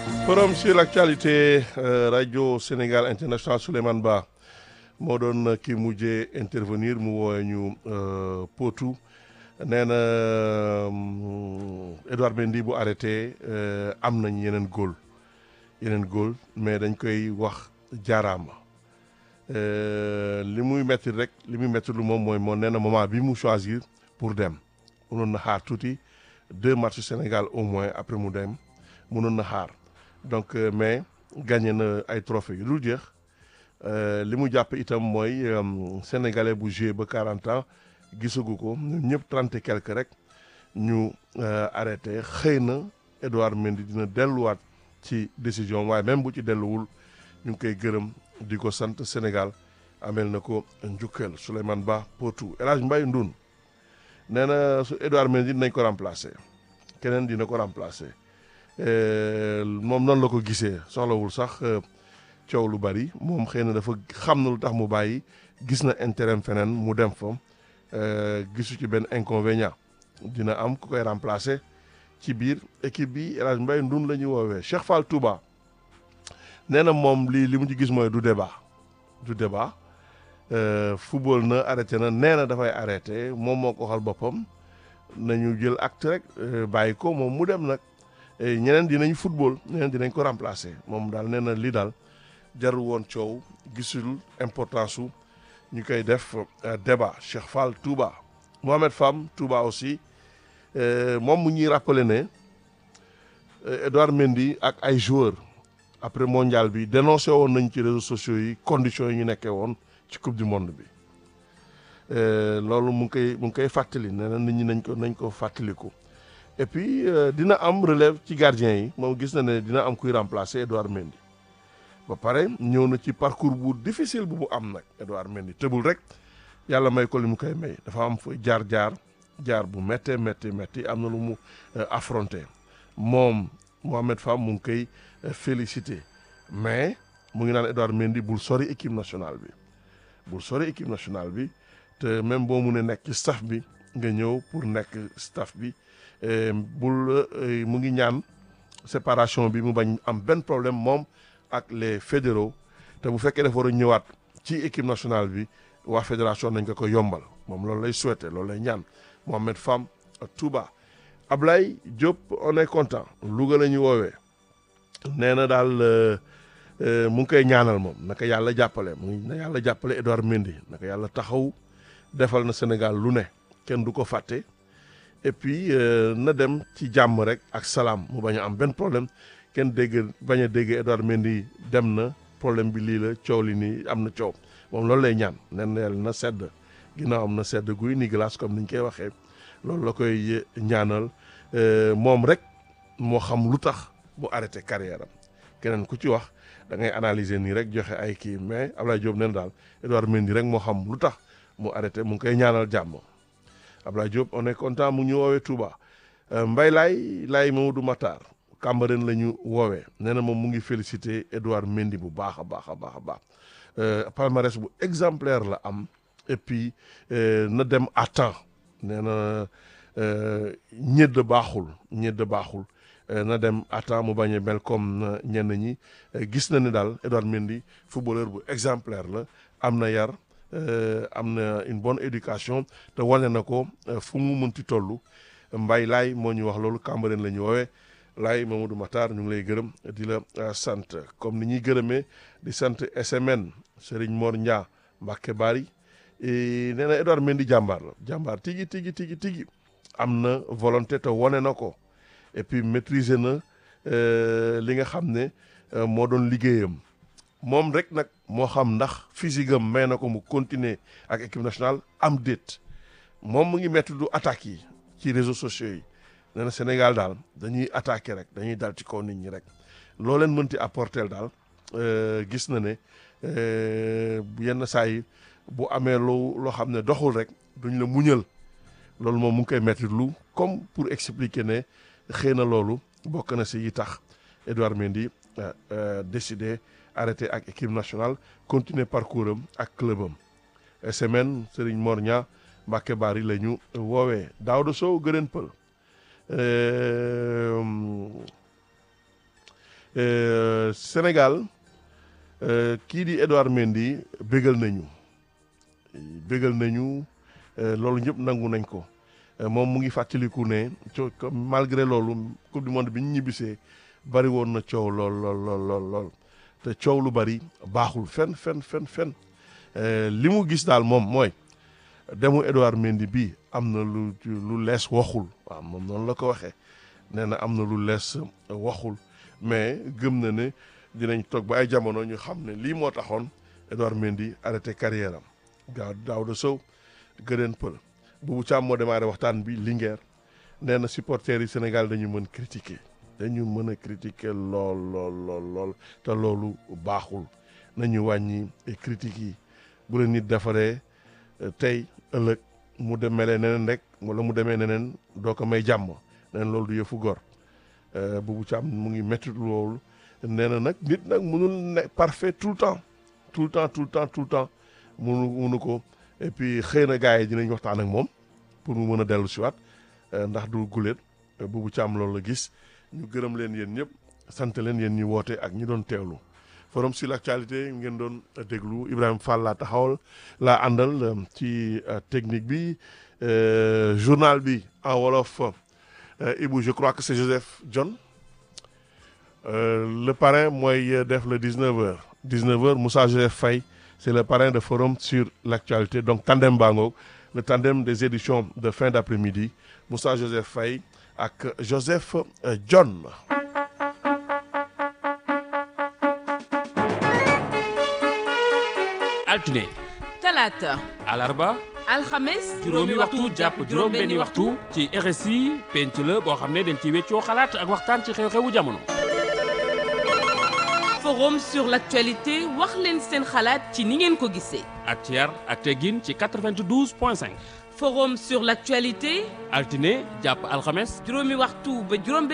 forum sur l'actualité rajo Sénégal international Souleymane Ba moo doon ki mujjee intervenir mu woowee ñu Potou nee na Edouard Mendy bu arrêté am nañ yeneen góol yeneen góol mais dañ koy wax jaaraama li muy metti rek li muy metti lu moom mooy moo nee na moment bi mu choisir pour dem mënoon na xaar tuuti deux matchs Sénégal au moins après mu dem mënoon na xaar donc mais gagné na ay trophées yu dul jeex li mu jàpp itam mooy sénégalais bu joué ba 40 ans gisagu ko ñun ñëpp trente et quelque rek ñu arrêté xëy na Edouard Mendy dina delluwaat ci décision waaye même bu ci delluwul ñu ngi koy gërëm di ko sant Sénégal amel na ko njukkal Souleymane Ba Potou El Hadj Mbaye Ndoun nee na su Edouard Mendy dinañ ko remplacer keneen dina ko remplacer moom noonu la ko gisee soxlawul sax coow lu bari moom xëy na dafa xam na lu tax mu bàyyi gis na intérêt feneen mu dem fa gisu ci benn inconvénient dina am ku koy remplacer ci biir équipe bi El Hadj Mbaye Ndoun la ñuy woowee Cheikh Fall Touba nee na moom lii li mu ci gis mooy du débat du débat football na arrêté na nee na dafay arrêté moom moo ko waxal boppam nañu jël acte rek bàyyi ko moom mu dem nag ñeneen dinañ football ñeneen dinañ ko remplacer moom daal nee na lii daal jarul woon coow gisul importance su ñu koy def débat Cheikh Fall Touba Mohamed Fam Touba aussi moom mu ñuy rappeler ne Edouard Mendy ak ay joueurs après mondial bi dénoncé woon nañ ci réseaux sociaux yi conditions yi ñu nekkee woon ci coupe du monde bi loolu mu ngi koy mu ngi koy fàttali nee na nit ñi nañ ko nañ ko fàttaliku et puis dina am relève ci gardien yi moom gis na ne dina am kuy remplacer Edouard Mendy ba pare ñëw na ci parcours bu difficile bu mu am nag Edouard Mendy tëbul rek yàlla may ko li mu koy may dafa am fa jaar jaar jaar bu méttee métti métti am na lu mu affronté moom Mohamed Fam mu ngi koy félicité mais mu ngi naan Edouard Mendy bul sori équipe nationale bi bul sori équipe nationale bi te même boo mu ne nekk ci staff bi nga ñëw pour nekk staff bi bul mu ngi ñaan séparation bi mu bañ am benn problème moom ak les fédéraux te bu fekkee dafa war a ñëwaat ci équipe nationale bi waa fédération nañ ko ko yombal moom loolu lay souhaité loolu lay ñaan Mohamed Fam Touba Ablaye Diop on est content Louga la ñu woowee nee na daal mu ngi koy ñaanal moom naka yàlla jàppale mu ngi na yàlla jàppale Edouard Mendy naka yàlla taxaw defal na Sénégal lu ne kenn du ko fàtte et puis na dem ci jàmm rek ak salaam mu bañ a am benn problème kenn dégg bañ a dégg Edouard Mendy dem na problème bi lii la coow li nii am na coow moom loolu lay ñaan nen yàlla na sedd ginnaaw am na sedd guy ni glace comme ni ñu koy waxee loolu la koy ñaanal moom rek moo xam lu tax mu arrêté carrière am keneen ku ci wax da ngay analyser nii rek joxe ay kii mais Ablaye Diop nen daal Edouard Mendy rek moo xam lu tax mu arrêté mu ngi koy ñaanal jàmm Ablaye Diop on est content mu ñu woowee Touba Mbay laay laay Mamadou Matar Cambérène la ñu woowee nee na moom mu ngi félicité Edouard Mendy bu baax a baax a baax a baax palmarès bu exemplaire la am et puis na dem à temps nee na ñedd baaxul ñedd baaxul na dem à temps mu bañ a mel comme ñenn ñi gis na ni daal Edouard Mendy footballeur bu exemplaire la am na yar am na une bonne éducation te wane na ko fu mu mënti toll mbay laay moo ñu wax loolu Cambérène la ñu woowee laay Mamadou Matar ñu ngi lay gërëm di la sant comme ni ñuy gërëmee di sant SMN Serigne Mor Ñaa Mbacke Bari nee na Edouard Mendy jàmbaar la jàmbaar tigi tigi tigi tigi am na volonté te wane na ko et puis maîtriser na li nga xam ne moo doon liggéeyam moom rek nag moo xam ndax physique am may na ko mu continuer ak équipe nationale am déet moom mu ngi métti du attaques yi ci réseaux sociaux yi nee na Sénégal daal dañuy attaquer rek dañuy dal ci kaw nit ñi rek loo leen mënti apporter daal gis na ne yenn saa yi bu amee lu loo xam ne doxul rek duñ la muñal loolu moom mu ngi koy métti lu comme pour expliquer ne xëy na loolu bokk na si yi tax Edouard Mendy décidé arrêté ak équipe nationale continuer parcours am ak club am semaine Serigne Mor Ña Mbacke Bari la ñu woowee Daouda Sow gërën pël Euh, Sénégal euh, kii di Edouard Mendy bégal nañu bégal nañu euh, loolu ñëpp nangu nañ ko Euh, moom mu ngi fàttaliku ne co comme malgré loolu coupe du monde bi ñu ñibbisee bari woon na coow lool lool lool lool lool te coow lu bari baaxul fen fen fen fen Euh, li mu gis daal moom mooy demu Edouard Mendy bi am na lu lu lees waxul waaw moom noonu la ko waxee nee na am na lu lees waxul mais gëm na ne dinañ toog ba ay jamono ñu xam ne lii moo taxoon Edouard Mendy arrêté carrière am gaaw Daouda Sow gëneen pël Boubou Thiam moo démarré waxtaan bi Linguère nee na supporters yi Sénégal dañu mën critiquer dañu mën a critiquer lool lool lool lool te loolu baaxul nañu wàññi critiques yi bu la nit defaree tey ëllëg mu demelee neneen rek wala mu demee neneen doo ko may jàmm neneen loolu du yëfu gor Boubou Thiam mu ngi métti loolu nee na nag nit nag mënul ne parfait tout le temps tout le temps tout le temps tout le temps munu munu ko et puis xëy na gars yi dinañ waxtaan ak moom pour mu mën a dellu siwaat ndax du guléet Boubou Thiam loolu la gis ñu gërëm leen yéen ñëpp sant leen yéen ñi woote ak ñi doon teewlu forum sur l'actualité ngeen doon déglu Ibrahima Fall laa taxawal laa àndal ci technique bi journal bi en wolof Ibou je crois que c'est Joseph John le parrain mooy def le 19h 19h Moussa Joseph Faye c'est le parrain de forum sur l'actualité donc tandem bangoog le tandem des éditions de fin d'après-midi Moussa Joseph Faye ak Joseph John altine talaata alarba alxames juróomi waxtu jàpp juróom benni waxtu ci RSI penc la boo xam ne dañ ci weccoo xalaat ak waxtaan ci xew-xewu jamono forum sur l'actualité wax leen seen xalaat ci ni ngeen ko gisee ak ci yar ak teggin ci 92 point 5 forum sur l'actualité altine jàpp alxames juróomi waxtu ba juróom